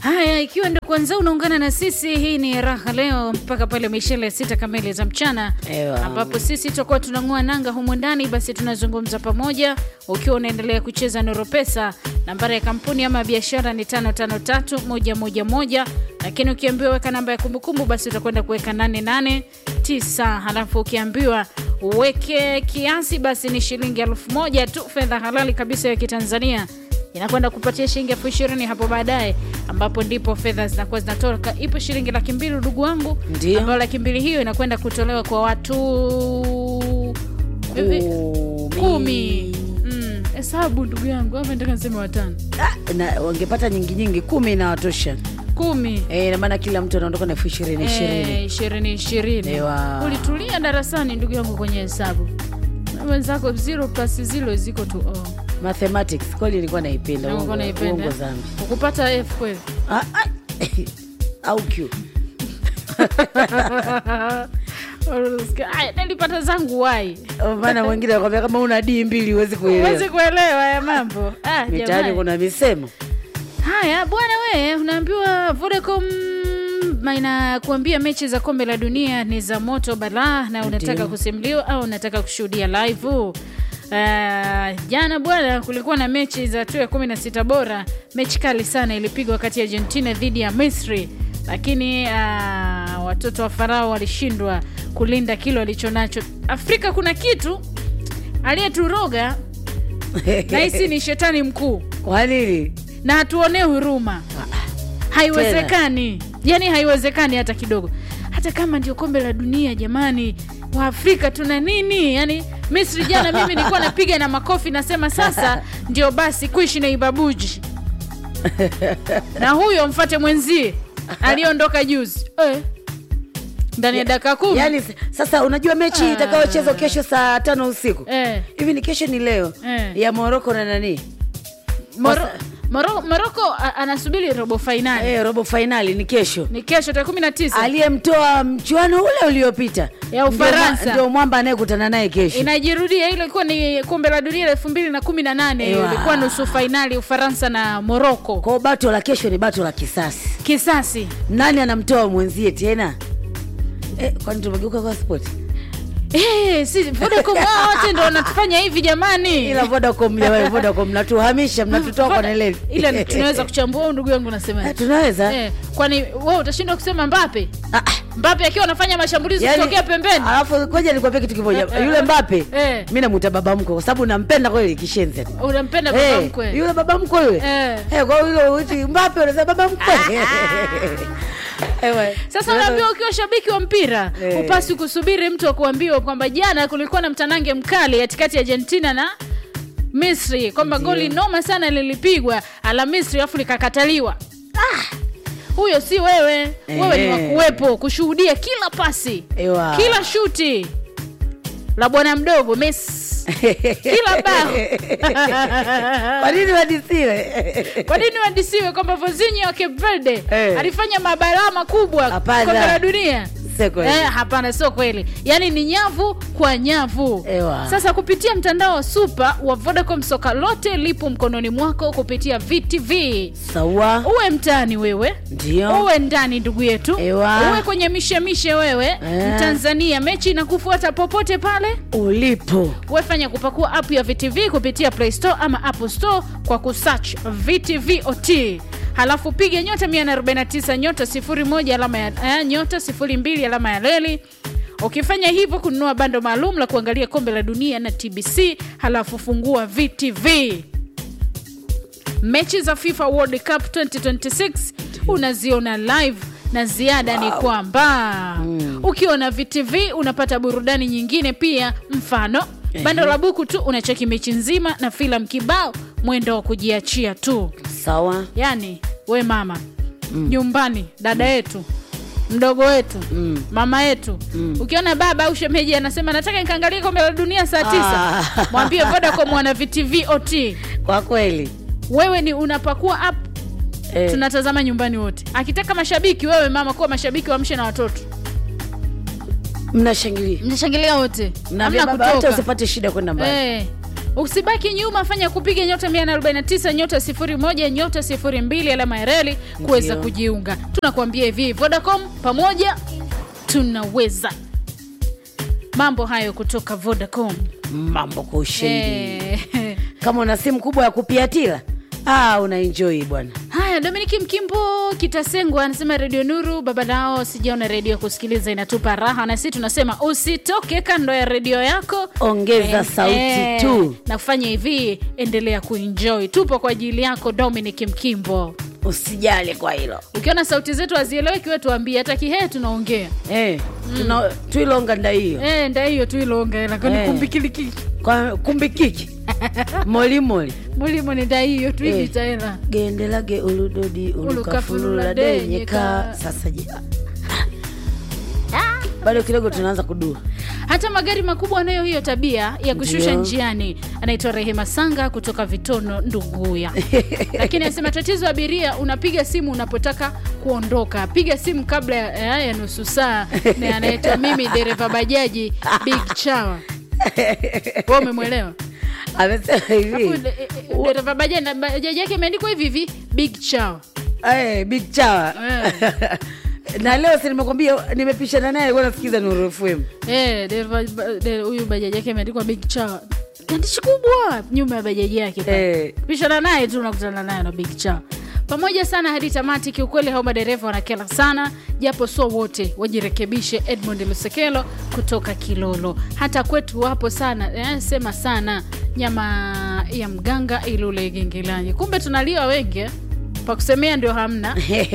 Haya, ikiwa ndo kwanza unaungana na sisi, hii ni raha leo mpaka pale mishele ya sita kamili za mchana, Ewa. ambapo sisi tutakuwa tunang'oa nanga humu ndani. Basi tunazungumza pamoja, ukiwa unaendelea kucheza Noro Pesa. Nambari ya kampuni ama biashara ni tano tano tatu moja moja moja, lakini ukiambiwa weka namba ya kumbukumbu, basi utakwenda kuweka nane nane tisa. Halafu ukiambiwa uweke kiasi, basi ni shilingi elfu moja tu, fedha halali kabisa ya Kitanzania inakwenda kupatia shilingi elfu ishirini hapo baadaye, ambapo ndipo fedha zinakuwa zinatoka. Ipo shilingi laki mbili ndugu wangu, Ndio. ambayo laki mbili hiyo inakwenda kutolewa kwa watu Vivi? kumi. Mm, hesabu ndugu yangu, ama nataka niseme watano, Ah, na wangepata nyingi nyingi, kumi inawatosha. kumi Eh, ina maana kila mtu anaondoka na elfu ishirini Eh, ishirini. ishirini ishirini. Ewa. Ulitulia darasani ndugu yangu kwenye hesabu na wenzako, zero plus zero ziko tu oh. Mathematics kweli ilikuwa naipenda. Na ulikuwa uongo- unaipenda, uongo eh? zambi. ukupata F kweli Ah, ah. au Q. Aya, nilipata zangu wai Oh, maana mwingine anakwambia kama una D mbili huwezi kuelewa. huwezi kuelewa ya mambo ah, Mitaani jamani. kuna misemo. Haya bwana, we unaambiwa Vodacom inakuambia mechi za kombe la dunia ni za moto balaa, na unataka Ndio. kusimuliwa au unataka kushuhudia live. Uh, jana bwana, kulikuwa na mechi za hatua ya kumi na sita bora. Mechi kali sana ilipigwa kati ya Argentina dhidi ya Misri, lakini uh, watoto wa Farao walishindwa kulinda kile walichonacho. Afrika kuna kitu aliyeturoga nahisi ni shetani mkuu Kwa nini? na hatuonee huruma. Haiwezekani, yani haiwezekani hata kidogo, hata kama ndio kombe la dunia. Jamani, Waafrika tuna nini? Yani Misri jana, mimi nilikuwa napiga na makofi nasema sasa ndio basi kuishi na ibabuji na huyo mfate mwenzie aliyeondoka juzi eh, ndani ya dakika kumi Yaani s- sasa unajua mechi Ah. itakayochezwa kesho saa tano usiku. eh. Hivi ni kesho ni leo Eh. ya Morocco na nani? Moro, Moro, Moroko a- anasubiri robo fainali Eh, robo finali ni kesho. ni kesho tarehe kumi na tisa Aliyemtoa mchuano ule uliopita Ya Ufaransa. Ndio mwa- ndio mwamba anayekutana naye kesho. inajirudia. Ile ilikuwa ni kombe la dunia elfu mbili na kumi na nane Ewa. ilikuwa nusu fainali Ufaransa na Moroko. Kwa hiyo bato la kesho ni bato la kisasi. Kisasi Nani anamtoa mwenzie tena? Eh, kwani tumegeuka kwa sport? Eh, si Vodacom wao wote ndo wanatufanya hivi jamani. Ila Vodacom jamani, Vodacom mnatuhamisha, mnatutoa kwa Voda- neleli. ila tunaweza kuchambua au ndugu yangu nasema Eh, tunaweza. eh, kwani wewe utashindwa kusema Mbape Ah, ah. Mbape akiwa anafanya mashambulizi Yaani, kutokea pembeni Alafu ngoja nikwambie kitu kimoja. Eh, eh, Yule Mbappe eh. mimi namuita baba mkwe kwa sababu nampenda kweli kishenzi. unampenda baba Eh, mkwe yule baba mkwe yule. Eh. Eh, kwa hiyo yule uti Mbappe unasema baba mkwe. Ewe. Sasa unaambiwa ukiwa shabiki wa mpira Eh. upasi kusubiri mtu akuambiwa kwamba jana kulikuwa na mtanange mkali katikati ya Argentina na Misri, kwamba goli noma sana lilipigwa ala Misri alafu likakataliwa. Ah, huyo si wewe. Wewe ni Eh. wakuwepo kushuhudia kila pasi, Ewa. kila shuti la bwana mdogo Messi, kila bao. Kwa nini wadisiwe? Kwa nini wadisiwe kwamba Vozinho wa Cape Verde Eh. alifanya mabalaa makubwa Hapana. kombe la dunia? Sio kweli. Eh, hapana, sio kweli. Yaani ni nyavu kwa nyavu. Ewa. Sasa kupitia mtandao wa super wa Vodacom, soka lote lipo mkononi mwako kupitia VTV. Sawa. Uwe mtaani wewe, Ndio. uwe ndani ndugu yetu, Ewa. uwe kwenye mishemishe wewe Eh. Mtanzania, mechi inakufuata popote pale. Ulipo. Wefanya kupakua app ya VTV kupitia Play Store ama Apple Store kwa kusearch VTV OT, halafu piga nyota 149 nyota 01 alama ya eh, nyota 02 alama ya leli. Ukifanya hivyo kununua bando maalum la kuangalia kombe la dunia na TBC, halafu fungua VTV. Mechi za FIFA World Cup 2026 unaziona live na ziada ni kwamba ukiwa na VTV unapata burudani nyingine pia, mfano bando la buku tu unacheki mechi nzima na filamu kibao, mwendo wa kujiachia tu. Sawa. Yani we mama nyumbani, dada yetu mdogo wetu Mm. mama yetu ukiona baba au shemeji anasema nataka nikaangalie kombe la dunia saa tisa Ah. mwambie Vodacom wana VTV OT Kwa kweli. wewe ni unapakua app Eh. tunatazama nyumbani wote akitaka mashabiki wewe mama kuwa mashabiki wamshe na watoto Mnashangilia. mnashangilia wote Mnaambia Hamna baba hata kutoka. usipate shida kwenda mbali. Eh, usibaki nyuma fanya kupiga nyota 149 nyota 01 nyota 02 alama ya reli kuweza Ndio. kujiunga tunakuambia hivi vodacom pamoja tunaweza mambo hayo kutoka vodacom mambo kwa ushindi Eh, kama una simu kubwa ya kupiatila ah, una enjoy bwana haya dominiki mkimbo kitasengwa anasema redio nuru baba nao sijaona redio ya kusikiliza inatupa raha na sisi tunasema usitoke kando ya redio yako ongeza sauti tu na kufanya hivi endelea kuenjoy tupo kwa ajili yako dominic mkimbo usijali kwa hilo ukiona sauti zetu hazieleweki we tuambie hata kihee tunaongea eh, tuna tuilonga nda hiyo Eh, nda hiyo tuilonga lakini Eh. kumbikilikiki kwa kumbikiki molimoli mulimo ni nda hiyo Eh. tuivitaela gendelage uludodi Ulukafulula ulukafulula denyeka. denyeka sasa je bado kidogo tunaanza kudua hata magari makubwa anayo hiyo tabia ya kushusha Ndio. njiani anaitwa rehema sanga kutoka vitono nduguya lakini anasema tatizo abiria unapiga simu unapotaka kuondoka piga simu kabla ya, ya nusu saa na anaitwa mimi dereva bajaji big chawa wa umemwelewa amesema hivi Huyu de- eh, eh, dereva bajaji na bajaji yake imeandikwa hivi hivi big chawa Eh, big chawa na leo si nimekwambia nimepishana naye alikuwa nasikiza Nuru FM Eh, dereva ba- de- huyu bajaji yake imeandikwa big chawa andishi kubwa nyuma ya bajaji yake pale. Eh. pishana naye tu unakutana naye na big cha pamoja sana hadi tamati kiukweli hao madereva wanakela sana japo sio wote wajirekebishe edmond lusekelo kutoka kilolo hata kwetu wapo sana eh, sema sana nyama ya mganga ilule gengelani kumbe tunaliwa wengi eh? pa kusemea ndio hamna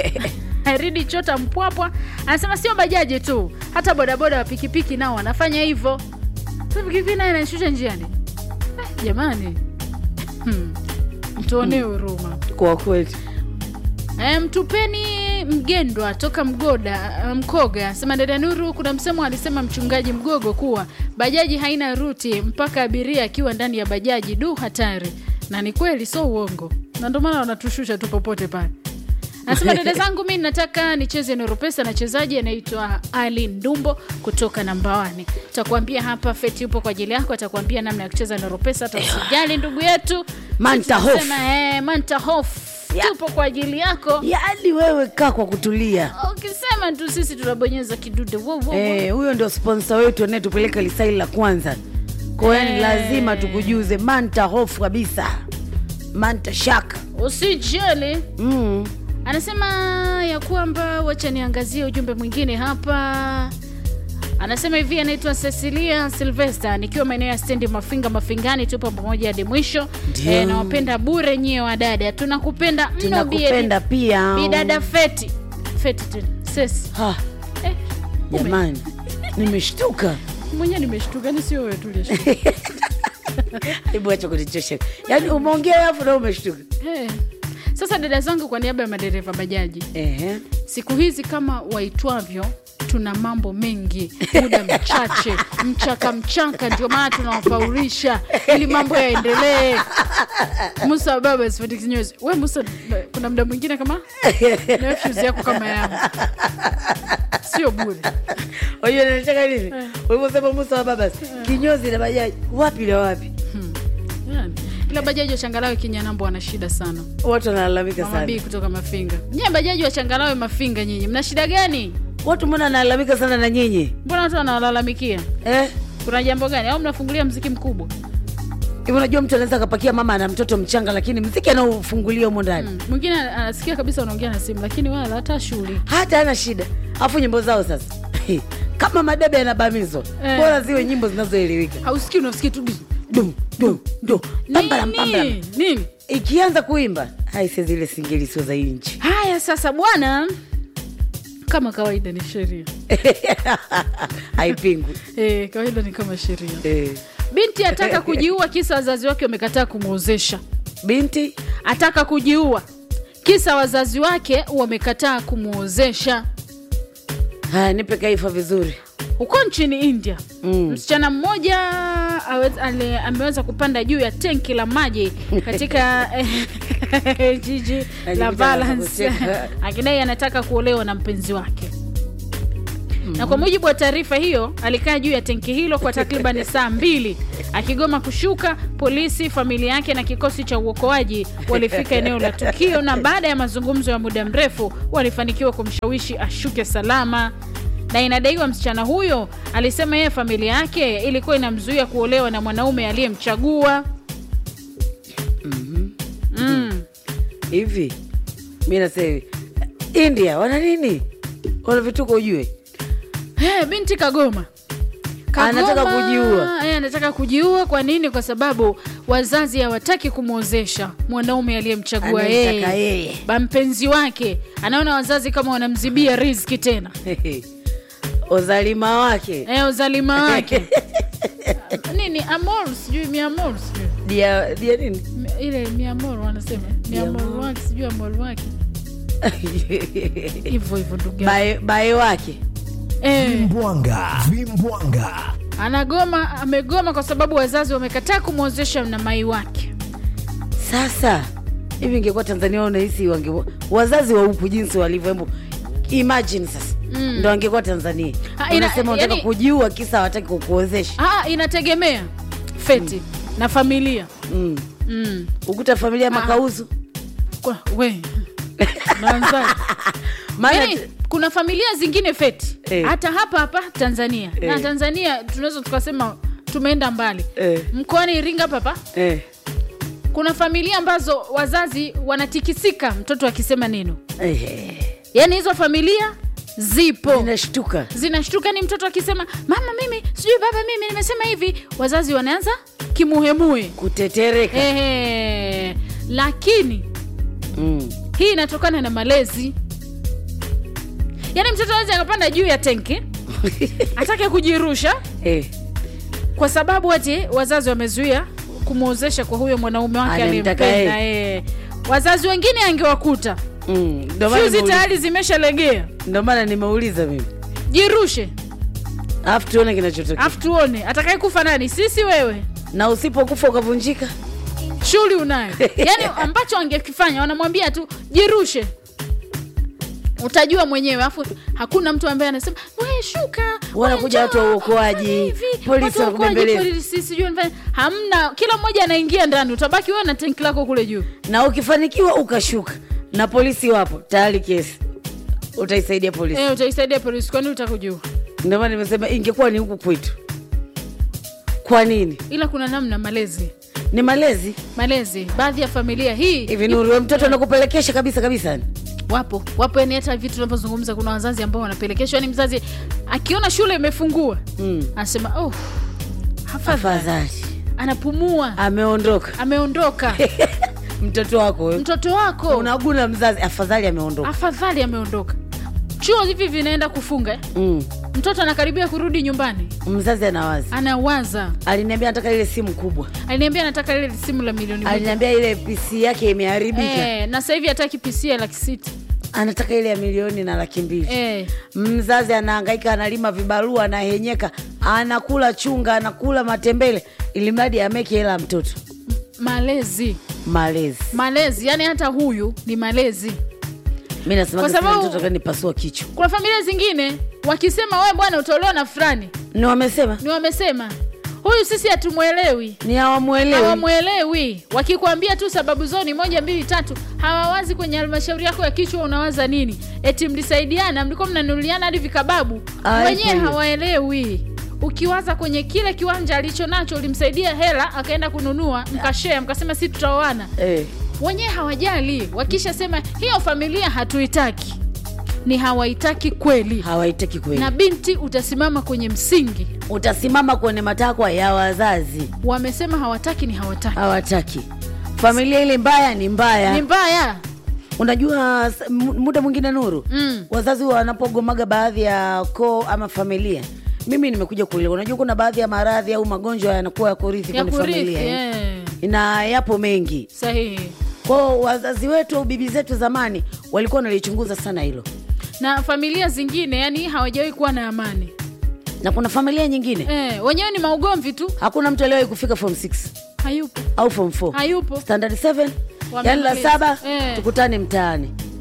ridi chota mpwapwa anasema sio bajaji tu hata bodaboda wa pikipiki nao wanafanya hivyo Sasa pikipiki naye anashusha njiani eh, jamani hmm. mtuonee huruma kwa kweli E, mtupeni mgendwa toka mgoda mkoga sema dada nuru kuna msemo alisema mchungaji mgogo kuwa bajaji haina ruti mpaka abiria akiwa ndani ya bajaji du hatari na ni kweli so uongo na ndio maana wanatushusha tu popote pale anasema dada zangu mi nataka nicheze noropesa na chezaji anaitwa ali ndumbo kutoka nambawani takuambia hapa feti yupo kwa ajili yako atakuambia namna ya kucheza noropesa hata usijali ndugu yetu Manta Hof. Tunasema, eh, manta hof Ya. tupo kwa ajili yako yaani wewe kaa kwa kutulia ukisema tu sisi tunabonyeza kidude wo, wo, wo. Eh, huyo ndio sponsa wetu anayetupeleka lisaili la kwanza kwa hiyo ni Eh. lazima tukujuze manta hofu kabisa manta shaka usijali mm. anasema ya kwamba wacha niangazie ujumbe mwingine hapa anasema hivi anaitwa cecilia silvester nikiwa maeneo ya stendi mafinga mafingani tupo pamoja hadi mwisho Ndio. e, nawapenda bure nyie wadada tunakupenda mno tunakupenda pia bidada feti feti tena sesi Ha, eh, ume- jamani nimeshtuka mwenyewe nimeshtuka ni sio wewe tulishtuka hebu acha kunichosha yaani umeongea alafu na umeshtuka Eh. Sasa dada zangu, kwa niaba ya madereva bajaji, Ehe. siku hizi kama waitwavyo, tuna mambo mengi, muda mchache, mchaka mchaka, ndio maana tunawafaurisha ili mambo yaendelee. Musa wa baba sifati kinyozi. We Musa, kuna muda mwingine kama na fuse yako kama yangu, sio bure. Unajua nataka nini ulivyosema musa wa baba kinyozi na bajaji wapi na wapi Yani, ila bajaji wa changalawe kinyanambo wana shida sana. watu wanalalamika Mama B sana kutoka Mafinga, nyie bajaji wa changalawe Mafinga, nyinyi mna shida gani? watu mbona wanalalamika sana na nyinyi Mbona watu wanawalalamikia? eh? kuna jambo gani au mnafungulia mziki mkubwa hivi unajua mtu anaweza akapakia mama ana mtoto mchanga lakini mziki anaofungulia humo ndani Mm. mwingine anasikia kabisa unaongea na simu lakini wala hata shughuli hata ana shida alafu nyimbo zao sasa kama madebe yanabamizwa Eh. bora ziwe nyimbo zinazoelewika hausikii unasikii tu dum dum dum pambalam pambalam nini nini ikianza kuimba aise zile singeli sio za hii nchi haya sasa bwana kama kawaida ni sheria haipingwi e, kawaida ni kama sheria eh. binti ataka kujiua kisa wazazi wake wamekataa kumwozesha binti ataka kujiua kisa wazazi wake wamekataa kumwozesha haya nipe kaifa vizuri huko nchini india Mm. msichana mmoja awez- ale- ameweza kupanda juu ya tenki la maji katika eh, jiji la Ajikuta Valence anakucheka. akidai anataka kuolewa na mpenzi wake na kwa mujibu wa taarifa hiyo alikaa juu ya tenki hilo kwa takriban saa mbili akigoma kushuka. Polisi, familia yake na kikosi cha uokoaji walifika eneo la tukio, na baada ya mazungumzo ya muda mrefu walifanikiwa kumshawishi ashuke salama na inadaiwa msichana huyo alisema yeye familia yake ilikuwa inamzuia kuolewa na mwanaume aliyemchagua. mm. hivi mi nasema hivi india wana nini wana vituko ujue Hey, binti kagoma Anataka kujiua. Eh, anataka kujiua. Kwa nini? Kwa sababu wazazi hawataki kumwozesha mwanaume aliyemchagua Anayemtaka yeye, yeye. ba mpenzi wake. Anaona wazazi kama wanamzibia riziki tena, uzalima wake eh, uzalima wake nini, amor sijui miamor sijui dia dia nini Mi- ile miamor wanasema miamor Miamor. wake sijui amor wake hivyo hivyo, ndugu yangu. bae bae wake eh, Vimbwanga, vimbwanga. anagoma amegoma kwa sababu wazazi wamekataa kumwozesha na mai wake. sasa hivi ingekuwa tanzania unahisi wange wazazi wa huku jinsi walivyo hebu imagine sasa Mm. ndo angekuwa tanzania Ha, ina- unasema unataka yani- kujiua kisa hawataki kukuozesha Ah, inategemea feti na familia mm. mm. ukuta familia makauzu Kwa, we naanzaje? maana Yaani, kuna familia zingine feti Eh. hata hapa hapa Tanzania na Eh. Tanzania tunaweza tukasema tumeenda mbali Eh. mkoani Iringa papa eh, kuna familia ambazo wazazi wanatikisika mtoto akisema neno, eh, yaani hizo familia zipo inashtuka zinashtuka ni mtoto akisema mama mimi sijui baba mimi nimesema hivi wazazi wanaanza kimuhemuhe kutetereka Ehe. lakini mm. hii inatokana na malezi yaani mtoto awezi akapanda juu ya tenki atake kujirusha eh. kwa sababu ati wazazi wamezuia kumwozesha kwa huyo mwanaume wake Anayemtaka aliyempenda eh. wazazi wengine angewakuta Mm. Ndo maana fyuzi nimeuliza- tayari zimeshalegea ndo maana nimeuliza mimi jirushe alafu tuone kinachotokea afu tuone atakaye kufa nani sisi wewe na usipokufa ukavunjika shughuli unayo yaani ambacho angekifanya wanamwambia tu jirushe utajua mwenyewe afu hakuna mtu ambaye anasema we shuka Wanakuja we watu wa njoo, uokoaji, fanya hivi, polisi watu wa uokoaji, wanakubembeleza. polisi, sijui wanafanya- hamna kila mmoja anaingia ndani utabaki wewe na tenki lako kule juu na ukifanikiwa ukashuka na polisi wapo tayari kesi utaisaidia polisi e, utaisaidia polisi kwani utakujua ndio maana nimesema ingekuwa ni huku kwetu kwa nini ila kuna namna malezi ni malezi malezi baadhi ya familia hii hivi nuru we mtoto anakupelekesha kabisa kabisa wapo wapo yani hata vitu tunavyozungumza kuna wazazi ambao wanapelekeshwa yani mzazi akiona shule imefungua mm. anasema oh, hafadhali afadhali anapumua ameondoka ameondoka mtoto wako we. mtoto wako unaguna mzazi afadhali ameondoka afadhali ameondoka chuo hivi vinaenda kufunga eh? mm. mtoto anakaribia kurudi nyumbani mzazi anawazi anawaza aliniambia nataka ile simu kubwa aliniambia nataka lile simu la milioni moja aliniambia ile pc yake imeharibika eh, na sasa hivi hataki pc ya laki sita anataka ile ya milioni na laki mbili eh, mzazi anahangaika analima vibarua anahenyeka anakula chunga anakula matembele ili mradi ameke hela ya mtoto malezi malezi malezi yani hata huyu ni malezi mi nasema Kwa kila sababu- mtoto kanipasua kichwa kuna familia zingine wakisema we bwana utaolewa na fulani ni wamesema ni wamesema huyu sisi hatumwelewi ni hawamwelewi hawamwelewi wakikwambia tu sababu zao ni moja mbili tatu hawawazi kwenye halmashauri yako ya kichwa unawaza nini eti mlisaidiana mlikuwa mnanunuliana hadi vikababu Ah, wenyewe ipo hiyo. hawaelewi ukiwaza kwenye kile kiwanja alicho nacho ulimsaidia hela akaenda kununua mkashea mkasema si tutaoana eh. wenyewe hawajali wakishasema hiyo familia hatuitaki ni hawaitaki kweli hawaitaki kweli na binti utasimama kwenye msingi utasimama kwenye matakwa ya wazazi wamesema hawataki ni hawataki hawataki familia ile mbaya ni mbaya ni mbaya unajua s- m- muda mwingine nuru Mm. wazazi wanapogomaga baadhi ya koo ama familia mimi nimekuja kuelewa unajua kuna baadhi ya maradhi au magonjwa yanakuwa ya kurithi ya kwenye kurithi familia eh. yeah. na yapo mengi sahihi kwao wazazi wetu au bibi zetu zamani walikuwa wanalichunguza sana hilo na familia zingine yani hawajawahi kuwa na amani na kuna familia nyingine eh, wenyewe ni maugomvi tu hakuna mtu aliwahi kufika form 6 hayupo au form 4 hayupo standard 7 yani la Wamemaliza. saba Eh. tukutane mtaani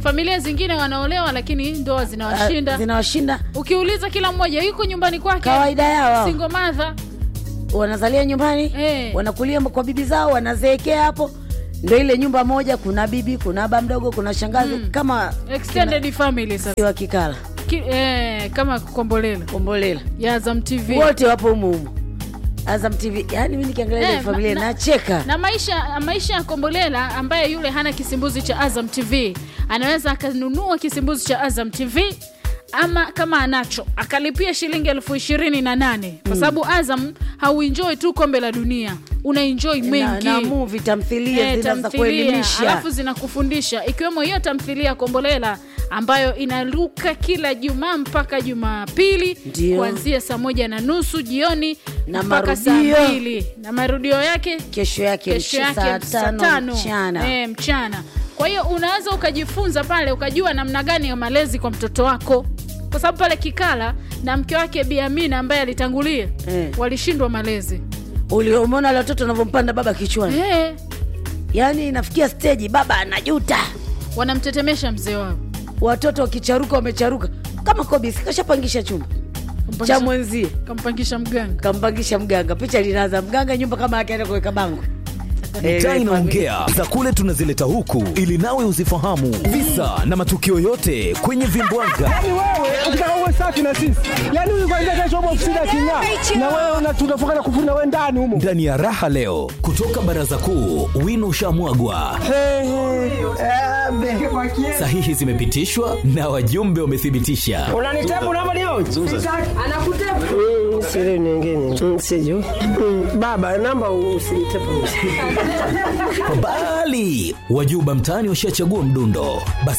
familia zingine wanaolewa lakini ndoa Ah, zinawashinda zinawashinda ukiuliza kila mmoja yuko nyumbani kwake kawaida yao hao. single mother wanazalia nyumbani Eh. wanakulia kwa bibi zao wanazeekea hapo ndo ile nyumba moja kuna bibi kuna aba mdogo kuna shangazi kama extended family sasa wa kikala Ki, eh, kama kombolela kombolela ya Azam TV wote wapo humu humu azam tv yaani mi nikiangalia ile Eh, familia na- na- nacheka na maisha maisha ya kombolela ambaye yule hana kisimbuzi cha azam tv anaweza akanunua kisimbuzi cha azam tv ama kama anacho akalipia shilingi elfu ishirini na nane kwa sababu azam hauenjoi tu kombe la dunia unaenjoi na, mengi na muvi tamthilia Eh, zina za tamthilia kuelimisha alafu zinakufundisha ikiwemo hiyo tamthilia kombolela ambayo inaruka kila jumaa mpaka jumapili Ndio. kuanzia saa moja na nusu jioni Na mpaka saa marudio. mbili na marudio yake kesho yake kesho mch- yake saa saa tano tano mchana Eh, mchana kwa hiyo unaweza ukajifunza pale ukajua namna gani ya malezi kwa mtoto wako kwa sababu pale kikala na mke wake biamina ambaye alitangulia Eh. walishindwa malezi Uli- umeona wale watoto wanavyompanda baba kichwani eh, yaani inafikia steji baba anajuta wanamtetemesha mzee wao watoto wakicharuka wamecharuka kama kobisi kashapangisha chumba cha mwenzie kampangisha mganga kampangisha mganga picha linaanza mganga nyumba kama akienda kuweka bango Eh, Mitaa ile inaongea za kule tunazileta huku ili nawe uzifahamu visa na matukio yote kwenye vimbwanga. Yaani wewe ukitaka uwe safi na sisi, yaani huyu kwanza kesho upo ofisini aking'aa, na wewe una- tunafukana kufuna wewe ndani humo. Ndani ya raha leo kutoka baraza kuu, wino ushamwagwa, Hey, hey, eh, sahihi zimepitishwa na wajumbe wamethibitisha. unanitepu namba leo anakutepu siri nyingine Mm, sijui Mm, baba namba usinitepu Bali wajuba mtaani washachagua mdundo, basi